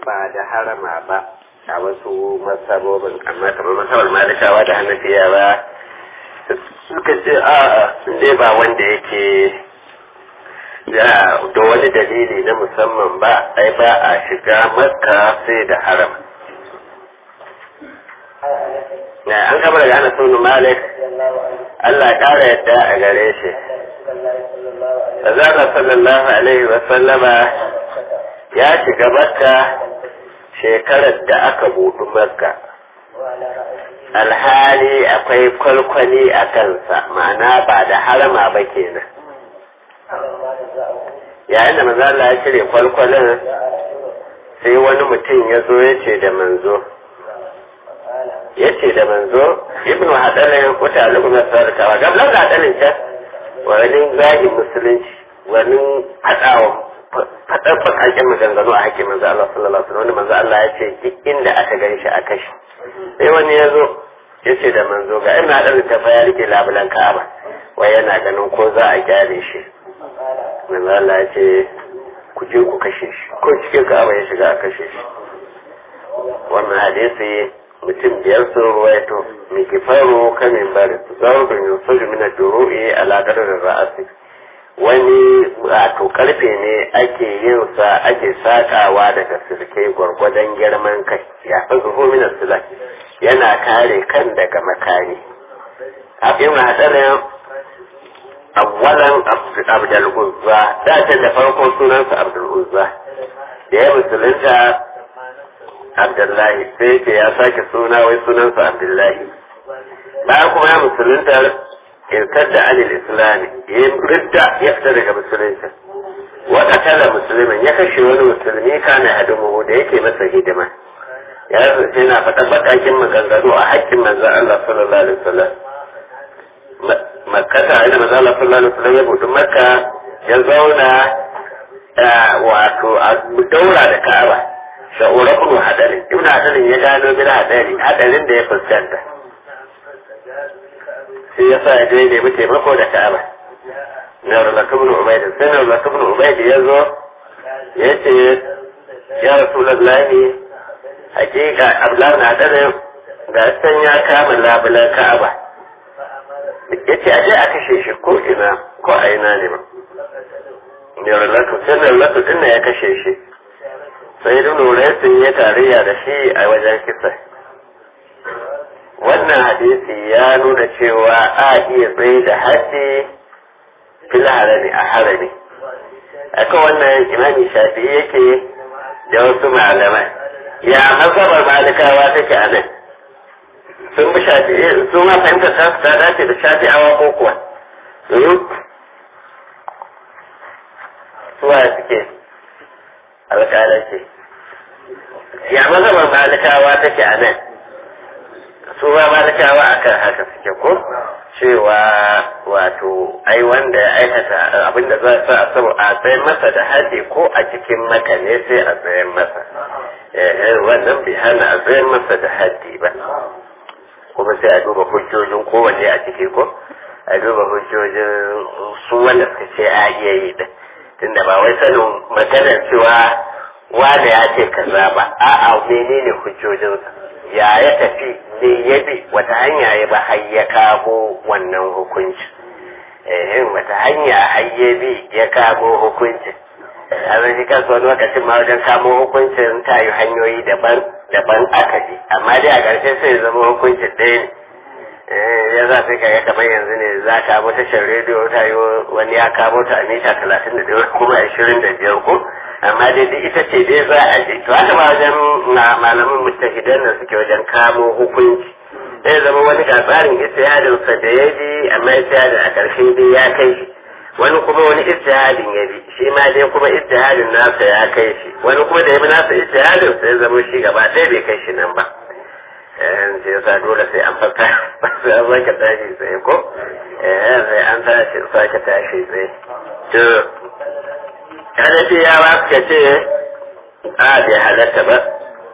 ba da harama ba a wasu masabobin amma kamar masabar malikawa da hannafiya ba suka ce a ne ba wanda yake da wani dalili na musamman ba ai ba a shiga makka sai da harama na an gaba daga ana sunu malik Allah ƙara yadda a gare shi Azara sallallahu alaihi wa sallama ya shiga makka shekarar da aka buɗu makka alhali akwai kwalkwali a kansa ma'ana ba da harama ba kenan yayin da manzo Allah ya cire kwalkwalin sai wani mutum ya zo ya ce da manzo ya ce da manzo ibn hadarin wata al'umma sarkawa gablan da hadarin can wani zagi musulunci wani haɗawa faɗar fakakin maganganu a haƙƙin manzo Allah sallallahu alaihi wasallam manzo Allah ya ce duk inda aka gan shi a kashi sai wani ya zo ya ce da manzo ga ina hadarin ta ya rike labulan Ka'aba wai yana ganin ko za a gyare shi manzo Allah ya ce ku je ku kashe shi ko cikin Ka'aba ya shiga a kashe shi wannan hadisi mutum biyar sun ruwaito mikifaru kamin bari zaubin yusufu min ad-duru'i ala qadar ra'asi wani wato karfe ne ake yin sa ake sakawa daga sirkai gwargwadon girman kai ya fi zuhu min as yana kare kan daga makani abin hadarin awwalan abdul uzza da da farko sunansa abdul uzza da ya musulunta Abdullahi sai ce ya sake suna wai sunansa Abdullahi bayan kuma ya musulunta irkar da anil islami ya ridda ya fita daga musulunta wata tala musulmin ya kashe wani musulmi kana hadimu da yake masa hidima ya sai na faɗa baƙaƙin maganganu a haƙƙin manzon Allah sallallahu alaihi wasallam makkata ina manzon Allah sallallahu alaihi wasallam ya buɗe makka ya zauna wato a daura da Ka'aba sha'ura kuma hadarin ibn hadarin ya gano bin hadari hadarin da ya fuskanta sai ya sa ya je nemi taimako da ka'aba na rulaka ibn ubaid sai na rulaka ibn ubaid ya zo ya ce ya rasulullahi hakika abdullahi na hadarin ga san ya kama labulan ka'aba ya ce aje a kashe shi ko ina ko a ina ne ba ya rulaka sai na rulaka din ya kashe shi sai nuna sun yi tarayya da shi a wajen kisa wannan hadisi ya nuna cewa a iya tsaye da haddi fil harami a harami aka wannan imami shafi yake da wasu malamai ya mazhabar malikawa take a nan sun bi shafi su ma fahimta ta ta dace da shafi awa ko kuwa suwa suke alƙalanci ya mazhabar malikawa take a nan su ba malikawa akan haka suke ko cewa wato ai wanda ya aikata abinda za sa a sabo a tsayin masa da haji ko a cikin maka ne sai a tsayin masa eh wannan bai hana a tsayin masa da haji ba kuma sai a duba hujjojin kowanne a ciki ko a duba hujjojin su wanda suka ce a iya yi da tunda ba wai sanin maganar cewa wane ya ce kaza ba a'a menene hujjojinsa ya ya tafi ne ya bi wata hanya ya ba har ya kamo wannan hukunci eh wata hanya har ya bi ya kamo hukunci a zai kansa wani lokacin ma wajen kamo hukuncin ta yi hanyoyi daban daban aka bi amma dai a ƙarshe sai zama hukuncin ɗaya ne ya za sai kaga kamar yanzu ne za ka kamo tashar rediyo ta yi wani ya kamo ta a mita talatin da biyar kuma ashirin da biyar ko amma dai duk ita ce dai za a je to haka ba wajen malaman mutahidan da suke wajen kamo hukunci zai zama wani ga tsarin istihadin sa da ya bi amma istihadin a ƙarshe dai ya kai shi wani kuma wani istihadin ya bi shi ma dai kuma istihadin nasa ya kai shi wani kuma da ya bi nasa istihadin sai zama shi gaba ɗaya bai kai shi nan ba sai yasa dole sai an farka sai an sake tashi tsaye ko sai an tashi sake tashi tsaye to kada ce ya ba suka ce a bai halatta ba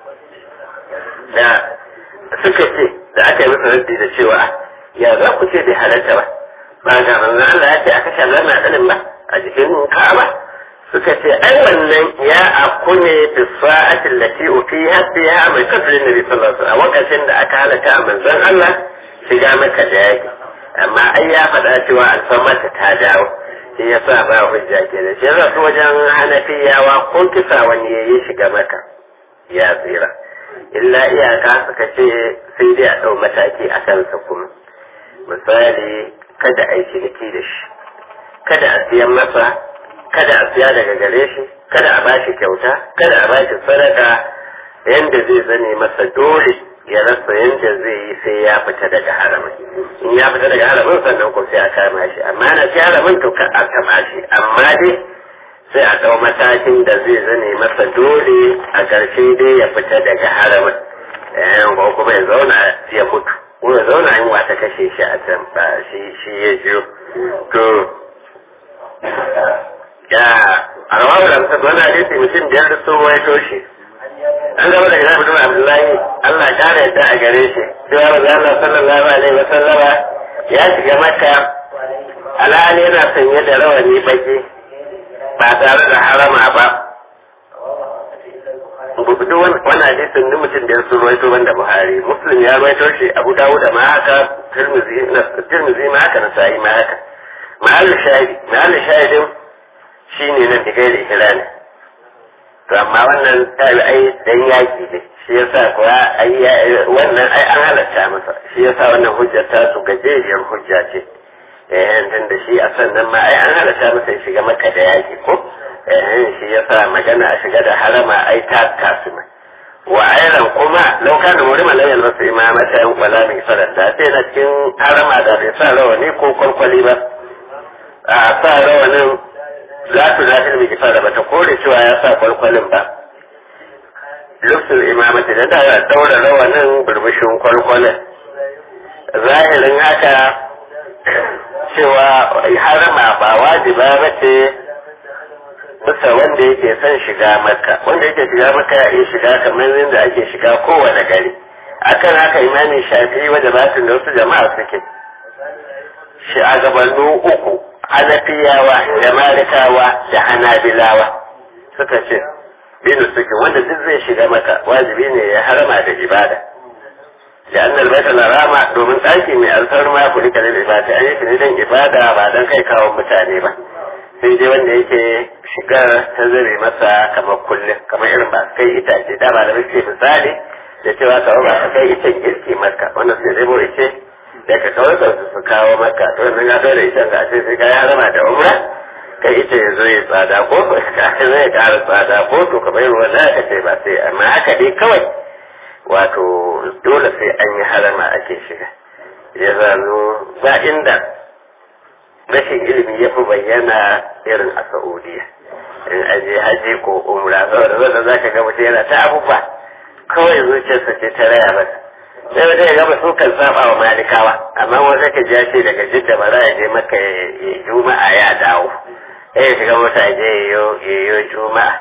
da suka ce da aka yi masa rabbi da cewa ya za ku ce bai halatta ba ba ga manzon Allah ya ce aka sha lana ɗanin ba a jikin Ka'aba suka ce ai wannan ya aku ne bi sa'atin lati ufi hasiya mai kafin nabi sallallahu alaihi wasallam a lokacin da aka halaka a manzon Allah shiga maka da yaki amma ai ya faɗa cewa alfarmata ta dawo shi ya sa ba hujja ke da shi yasa su wajen hanafiyawa ko kisa wani ya yi shiga maka ya tsira illa iyaka suka ce sai dai a ɗau mataki a kansa kuma misali kada a yi ciniki da shi kada a siyan masa kada a siya daga gare shi kada a bashi kyauta kada a bashi sadaka yanda zai zane masa dole ya rasa yanda zai yi sai ya fita daga haramin in ya fita daga haramin sannan ko sai a kama shi amma na fi haramin to ka a kama shi amma dai sai a ɗau matakin da zai zane masa dole a ƙarshe dai ya fita daga haramin ko kuma ya zauna ya mutu ko ya zauna yin wata kashe shi a can ba shi shi ya jiyo to ya a rawar da mutum wani hadisi mutum biyar da sun waito shi an gaba da ina mutum abdullahi allah kare yadda a gare shi cewa maza allah sallallahu alaihi wa sallama ya shiga maka alhali yana sanye da rawani baki ba tare da harama ba duk wani hadisin ni mutum da sun rawaito wanda buhari muslim ya rawaito shi abu dawud ma haka tirmizi ma haka nasa'i ma haka mahallin shahidi mahallin shahidin shine nan da gairi hirani to amma wannan tabi'ai dan yaki ne shi yasa kuwa ai wannan ai an halatta masa shi yasa wannan hujjar ta su gajeriyar hujja ce eh dan da shi a sannan ma ai an halatta masa ya shiga maka da yaki ko eh shi yasa magana a shiga da harama ai ta tasu mai wa ayran kuma lau kana murima la yalbasu imamata yan wala min sarata sai na cikin harama da bai sa rawani ko kwalkwali ba a sa rawanin za su zafin mai kifa da bata kore cewa ya sa kwalkwalin ba lufsul imamati da da daura rawanin burbushin kwalkwalin zahirin haka cewa harama ba wajiba ba ce bisa wanda yake son shiga maka wanda yake shiga maka ya iya shiga kamar yadda ake shiga kowane gari akan haka imamin shafi wadda batun da wasu jama'a suke shi a gabanin uku hanafiyawa da malikawa da hanabilawa suka ce binu suke wanda duk zai shiga maka wajibi ne ya harama da ibada da annal baita larama domin ɗaki mai alfarma ku rika da ibada an yi don ibada ba don kai kawo mutane ba sai dai wanda yake shigar ta zare masa kamar kullum kamar irin ba kai itace da ba da muke misali da cewa kawai ba kai icen girki maka wannan sai zai mu ice da ka kawai ba su kawo maka to yanzu ya dole ita ga ce sai ka ya rama da umra kai ita ya zo ya tsada ko ka zai ƙara tsada ko to ka bai ruwan da ka ce ba sai amma haka dai kawai wato dole sai an yi harama ake shiga ya zano ba inda rashin ilimi ya fi bayyana irin a Saudiya in aje haji ko umra saboda zai za ka ga mutum yana ta abubuwa kawai zuciyarsa ce ta raya masa sai wata ya gaba su kan saba wa malikawa amma wanda ka ja ce daga jidda ba za a je maka ya juma'a ya dawo sai ya shiga mota ya je ya yi juma'a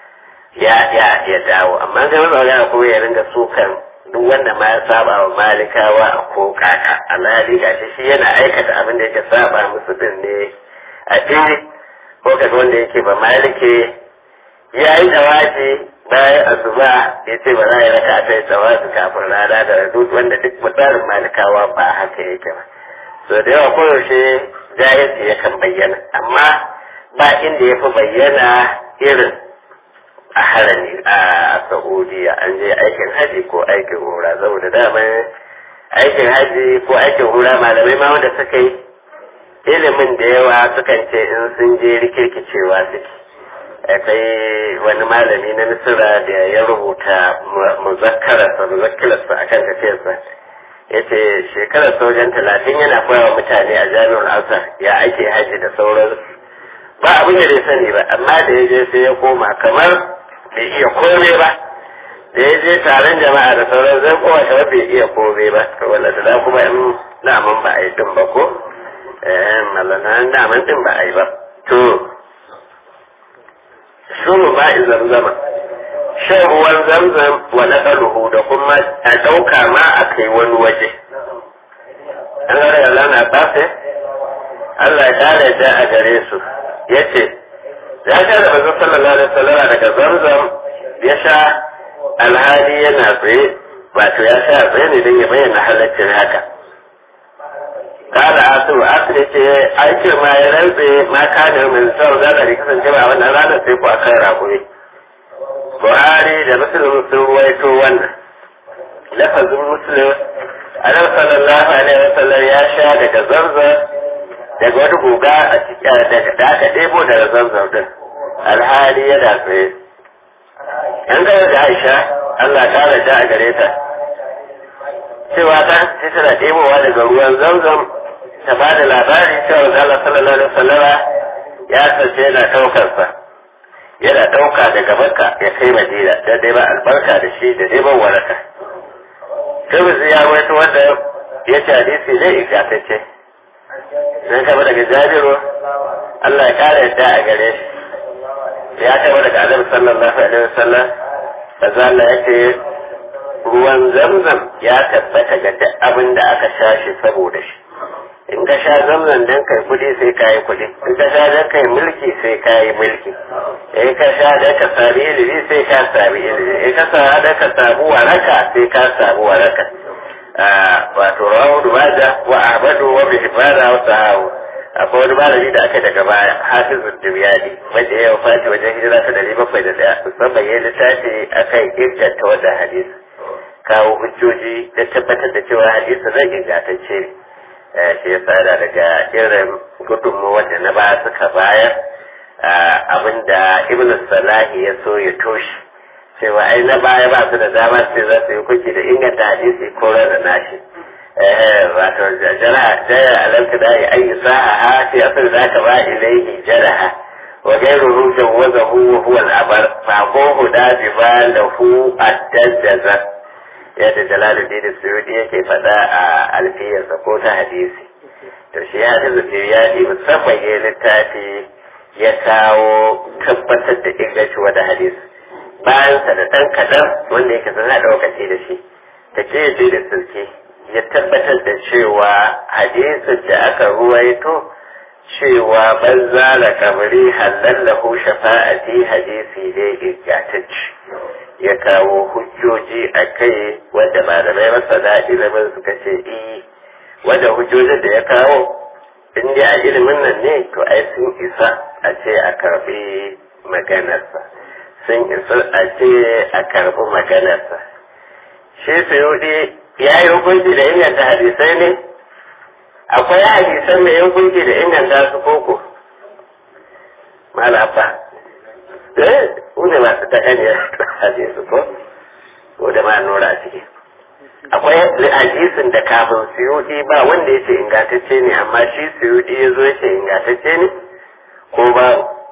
ya ya ya dawo amma sai wani magana kuma ya ringa sukan duk wanda ma ya saba wa malikawa ko kaka alhali ga shi yana aikata abin da yake saba musu din ne a fili ko kaga wanda yake ba malike ya yi dawaji bayan asuba ya ce ba za a yi raka ta yi tsawasu kafin rana da duk wanda duk tsarin malikawa ba haka yake ba so da yawa koyaushe jahilci yakan bayyana amma ba inda ya fi bayyana irin a harami a saudiya an je aikin haji ko aikin hura saboda dama aikin haji ko aikin hura malamai ma wanda suka yi ilimin da yawa sukan ce in sun je rikirkicewa suke akwai wani malami na misira da ya rubuta muzakkararsa muzakkararsa akan tafiyarsa ya ce shekarar sojan talatin yana koyawa mutane a jami'ar azhar ya ake haji da sauransu ba abin da bai sani ba amma da ya je sai ya koma kamar bai iya kome ba da ya je taron jama'a da sauran zai kowa kamar bai iya kome ba to wala da kuma in daman ba a yi din ba ko eh malana daman din ba a yi ba to shuru ba zamzama shan ruwan zamzam wa naqaluhu da kuma a dauka ma a kai wani waje an ga Allah na tsafe Allah ya kare da a gare su yace ya sha da manzo sallallahu alaihi wasallam daga zamzam ya sha alhali yana tsaye wato ya sha tsaye ne don ya bayyana halaccin haka kada asu asu ne ce aiki ma ya rantse ma kana min sau da da kasance ba wannan ranar sai ku akan rakuri Buhari da Muslim sun ruwaito wannan lafazin Muslim Annabi sallallahu alaihi wasallam ya sha daga zamzam daga wani guga a cikin daga da aka ɗebo daga zamzam din alhali yana tsaye an gaya da Aisha Allah ta rada a gare ta cewa ta ce tana ɗebowa daga ruwan zamzam ta ba da labari cewa Allah sallallahu alaihi wasallama ya sace yana ɗaukar sa yana ɗauka daga Makka ya kai Madina da dai ba albarka da shi da neman waraka Tirmidhi ya rawaito wanda ya ce hadisi ne ingantacce dan kama daga Jabiru Allah ya kare yadda a gare shi ya kama daga Annabi sallallahu alaihi wasallam kaza Allah yake ruwan zamzam ya tabbata ga duk abin da aka sha shi saboda shi in ka sha zamzam dan kai kudi sai ka yi kudi in ka sha dan kai mulki sai ka yi mulki in ka sha dan ka sami ilimi sai ka sami ilimi in ka sha dan ka samu waraka sai ka samu waraka wato rawu dubaja wa ahmadu wa bihbana wa sahawu akwai wani malami da aka daga baya hafizun dumyani wanda ya wafati wajen hijira ta dari bakwai da daya musamman ya littafi akan inganta wannan hadisi kawo hujjoji da tabbatar da cewa hadisi zai ingantacce ne shi ya tsada daga irin gudunmu wanda na ba suka bayar abinda ibn salahi ya so ya toshe cewa ai na baya ba su da dama sai za su yi kuki da inganta hadisi ko rana nashi wato jara jara alamta da ya ayi sa'a fi asir za ka ba ilaihi jaraha wa gairu jawazahu wa huwa al-abar fa ko da bi ba lahu ad-dajaza yadda jalaluddin suyudi yake faɗa a alfiyarsa ko ta hadisi to shi ya ji ya yi musamman ya littafi ya kawo tabbatar da inganci wata hadisi bayan sa da ɗan kaɗan wanda yake sun haɗa lokaci da shi ta ce je da sulke ya tabbatar da cewa hadisin da aka ruwaito cewa ban zala kamari halallahu shafa'ati hadisi ne ingantacce ya kawo hujjoji a kai wanda malamai masana ilimin suka ce i wanda hujjojin da ya kawo in dai a ilimin nan ne to ai sun isa a ce a karbi maganarsa sun isa a ce a karbi maganarsa shi suyudi ya yi hukunci da inganta hadisai ne akwai hadisan mai hukunci da inganta su koko malafa eh ne masu ta ɗaniyar hadisi ko ko da ma nura a ciki akwai hadisin da kafin suyudi ba wanda ya ce ingantacce ne amma shi suyudi ya zo ya ce ingantacce ne ko ba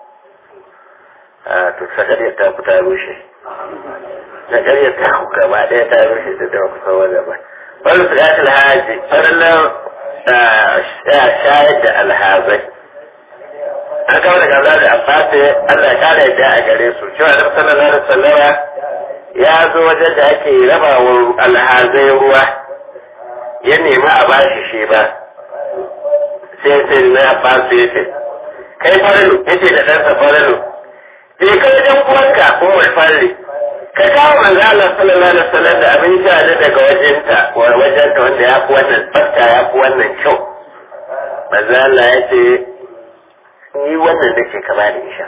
a to sakariyar ta ku ta rushe sakariyar ta ku gaba ɗaya ta rushe ta da kusa wajen ba wani su gashi alhaji farlan shayar da alhazai an kawo daga Allah da Abbas Allah ya kare yadda a gare su cewa da sallallahu alaihi wasallam ya zo wajen da ake raba wa alhazai ruwa ya nemi a bashi shi ba sai sai na Abbas ya ce kai farilu yace da ɗansa farilu je kai dan uwanka umar farli ka kawo manzo Allah sallallahu alaihi wasallam da abin sha da daga wajenta wajenta wanda ya fi wannan tsafta ya fi wannan kyau manzo Allah ya ce ni wannan da ke ka bani isha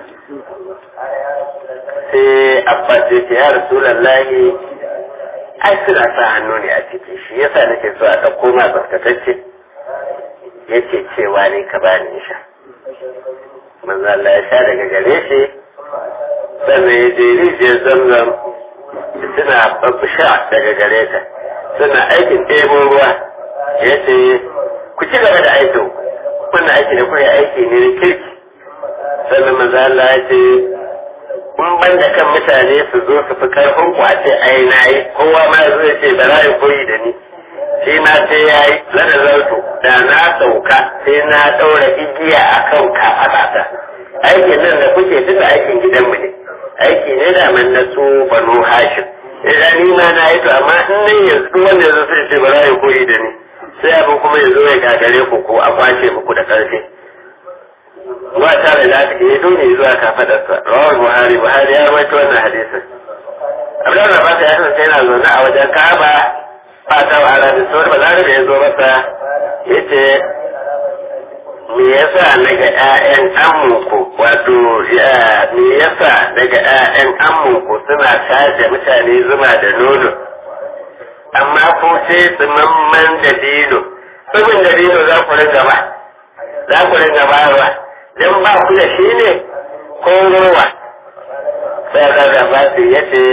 sai abbas ya ce ya rasulallahi ai suna sa hannu ne a ciki shi yasa nake so a ɗauko ma tsaftatacce ya ce cewa ne ka bani isha manzo Allah ya sha daga gare shi sannan ya je rijiyar zamzam suna babu sha daga gare ta suna aikin ɗebo ruwa ya ce ku ci gaba da aikin wannan aiki da kuka aiki ne na kirki sannan maza Allah ya ce kun ban da kan mutane su zo su fi karfin kwace ai na yi kowa ma zai ce ba za koyi da ni shi ma sai ya yi lada zarto da na sauka sai na ɗaura igiya a kan kafaɗata aikin nan da kuke duka aikin gidanmu ne aiki ne da man na su banu hashim idan ni ma na yi to amma in nan yanzu wanda yanzu sai ce ba za koyi da ni sai abin kuma ya zo ya gagare ku ko a kwace muku da ƙarfi wa ta da aka yi dole zuwa kafadarsa rawar buhari buhari ya rawaito wannan hadisin abdullahi da basa ya kasance yana zaune a wajen kaba ba ta wa arabi sauran balarabe ya zo masa ya ce me yasa daga ƴaƴan amunku wato me yasa daga ƴaƴan amunku suna tace mutane zuma da nono amma ko sai tsimamman da dino tsumin da dino za ku ringa ba za ku ringa bayarwa don ba ku da shi ne ko ruwa sai ka ba su yace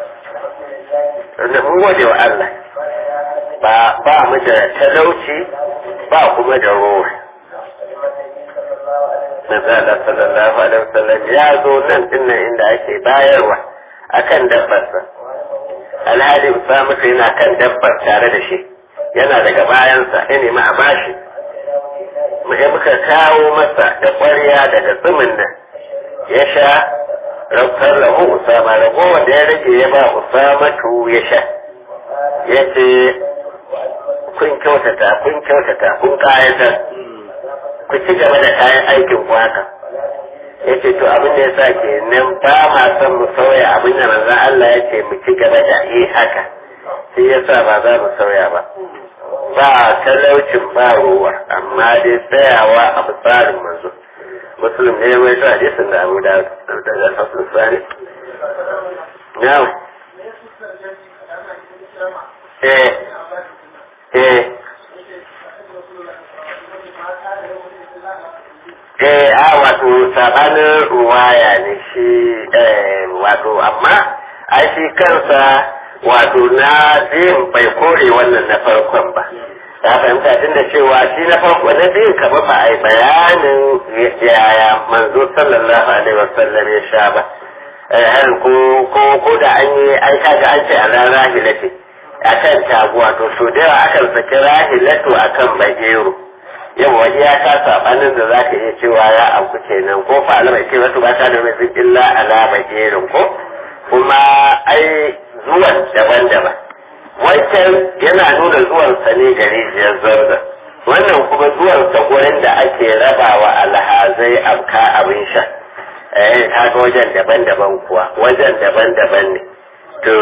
da mun gode wa Allah ba ba mu da talauci ba kuma da ruwa Nazala sallallahu alaihi wasallam ya zo nan dinnan inda ake bayarwa akan dabbarsa alhali Usamatu yana kan dabbar tare da shi yana daga bayansa ya nemi a bashi ya muka kawo masa da ƙwarya daga tsumin nan ya sha rafkar lahu Usama ragowar da ya rage ya ba Usamatu ya sha ya ce kun kyautata kun kyautata kun kayatar ku ci gaba da kayan aikin ku haka ya ce to abin da ya sa ke nan ba ma son mu sauya abin da manzan Allah ya ce mu ci gaba da yi haka shi ya sa ba za mu sauya ba ba talaucin ba ruwa amma dai tsayawa a tsarin manzo musulun ne mai ta hadisin da abu da daga fasul sani now eh eh eh a wato sabanin ruwaya ne shi wato amma a shi kansa wato na biyun bai kore wannan na farkon ba ta fahimta tun da cewa shi na farko na biyun kamar ba a yi bayanin yaya manzo sallallahu alaihi wasallam ya sha ba ko ko ko da an yi an kaga an ce a ran rahilati akan taguwa to so da yawa akan saki rahilatu akan bagero yau waje ya ta sabanin da za ka iya cewa ya abu kenan ko fa alama ce wasu ba ta da mai illa ala bagerin ko kuma ai zuwan daban-daban wancan yana nuna zuwansa ne ga rijiyar zarda wannan kuma zuwansa gurin da ake rabawa alhazai abka abin sha eh kaga wajen daban-daban kuwa wajen daban-daban ne to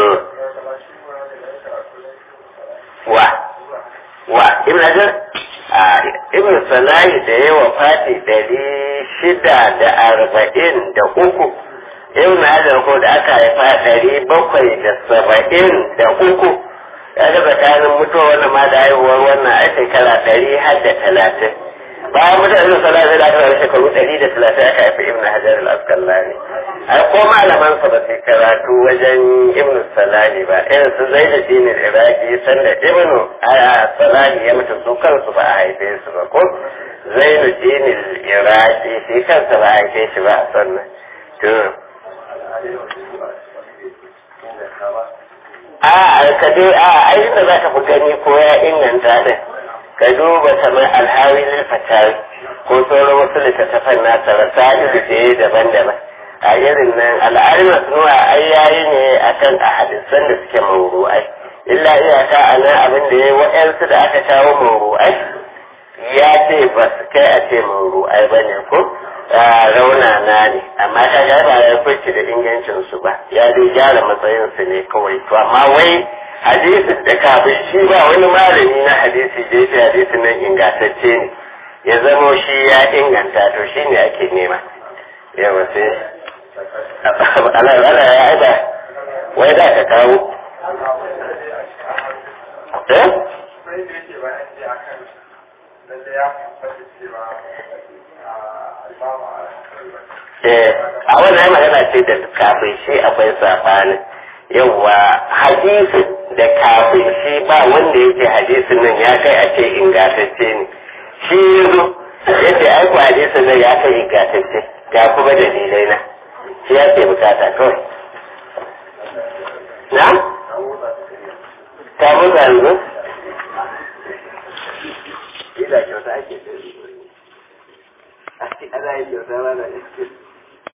wa wa ibn hajar ibn salahi da yawa fati dari shida da arba'in da uku ibn hajar ko da aka haifa ɗari bakwai da saba'in da uku ya ga tsakanin mutuwa wannan ma da haihuwar wannan a shekara ɗari har da talatin bayan mutuwa ibn salahi da aka haifa shekaru ɗari da talatin aka haifa ibn hajar al-asqalani a ko malaman sa ba su karatu wajen ibn salahi ba irin su zai da dinin iraki sanda ibn salahi ya mutu su kansu ba a haife su ba ko zainu dinin iraki shi kansa ba a haife shi ba a sannan to a ka dai a ai da za ka fi gani ko ya inganta din ka duba kamar alhawi lil fatawi ko sauran wasu littattafan nasa rasali da je daban-daban a irin nan al'arima sunuwa ai yayi ne akan a hadisan da suke mawru'ai illa iyaka a nan abin da ya wa'yansu da aka kawo mawru'ai ya ce ba su kai a ce mawru'ai ba ne ko raunana ne amma ta ga ba ya fice da ingancin su ba ya dai gyara matsayin su ne kawai to amma wai hadisin da kafin shi ba wani malami na hadisi da yake hadisin nan ingantacce ne ya zamo shi ya inganta to shi ne ake nema yawa sai ana ana ya aida wai da ka kawo eh a wannan magana ce da kafin shi akwai safanin yawwa hadisi da kafin shi ba wanda yake hadisin nan ya kai a ce ingantacce ne shi yanzu yace ai ku hadisin nan ya kai ingantacce ga kuma dalilai na shi ya ke bukata kawai na ta mutu yanzu ila kyauta ake da a ce ana yi kyauta ba na